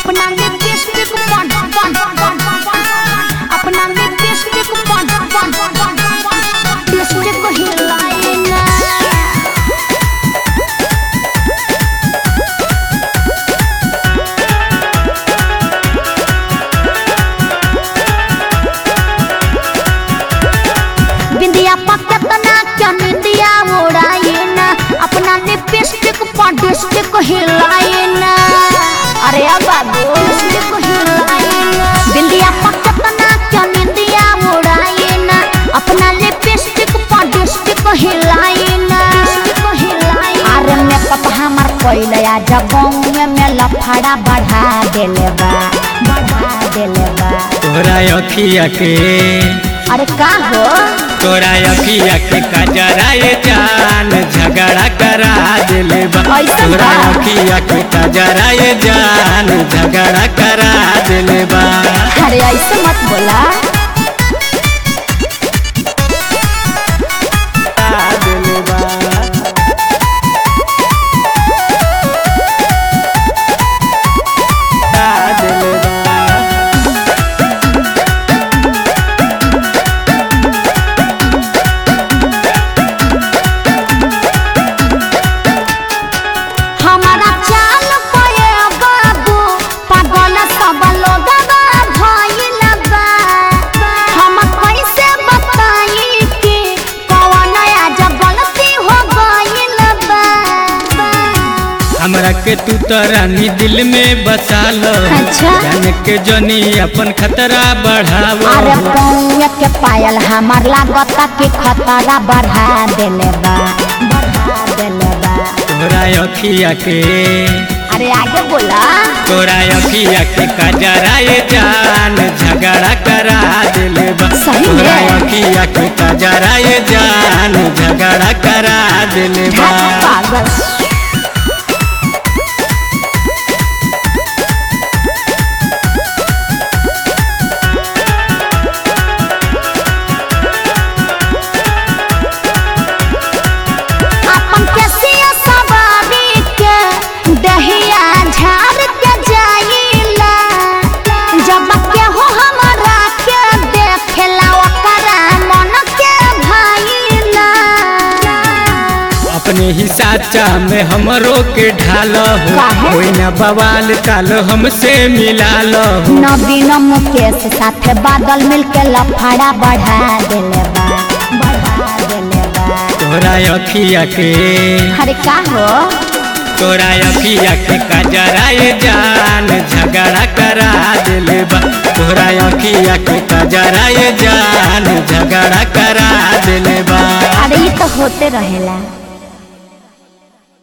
अपना लिपस्टिक बन बन बन अपना लिपस्टिक बन बन लिपस्टिक हिलाए ना बिंदिया पकतना क्या निंदिया उड़ाए ना अपना लिपस्टिक पडिस्टिक हिलाए ना अरे अब बाबू लिपस्टिक हिलाए ना बिंदिया पकतना क्या निंदिया उड़ाए ना अपना लिपस्टिक पडिस्टिक हिलाए ना अरे मैं पापा हमार पहले आ जगह में लफड़ा बढ़ा देले बा बढ़ा देले बा तोरा अखिया के अरे का हो तोरा अखिया के कजराए जान झगड़ा करा दिले बा ऐसन तोरा बा? अखिया के कजराए जान झगड़ा करा दिले बा अरे ऐसे मत बोला करा दिले बा करा दिले बा हमारा चाल पे बाबू पागल सब लोग भइल बा हम कैसे बताई कि कौन आज गलती हो गइल बा हमरा के तू तरानी दिल में बसा लो अच्छा। जान के जनी अपन खतरा बढ़ावो अरे पौए के पायल हमार लागता कि खतरा बढ़ा देले बा बढ़ा देले बा तोरा अखिया के अरे आगे बोला तोरा अखिया के कजराए जान झगड़ा करा दिले बा सही में? तोरा अखिया के कजराए जान झगड़ा करा दिले बा ढाक पागल अपन केसिया सवारी के दहिया झाड़ के जाइला जब के हो हमरा के देखेला ओकरा मन के भाईला अपने ही साचा में हमरो के ढाल हो काहे? कोई ना बवाल काल हमसे मिला लो नवीन मुकेश साथे बादल मिलके लफड़ा बढ़ा देले बा बढ़ा देले बा तोरा अखिया के अरे का हो तोरा अखिया के कजराए जान झगड़ा करा दिले बा तोरा अखिया के कजराए जान झगड़ा करा दिले बा अरे ये तो होते रहेला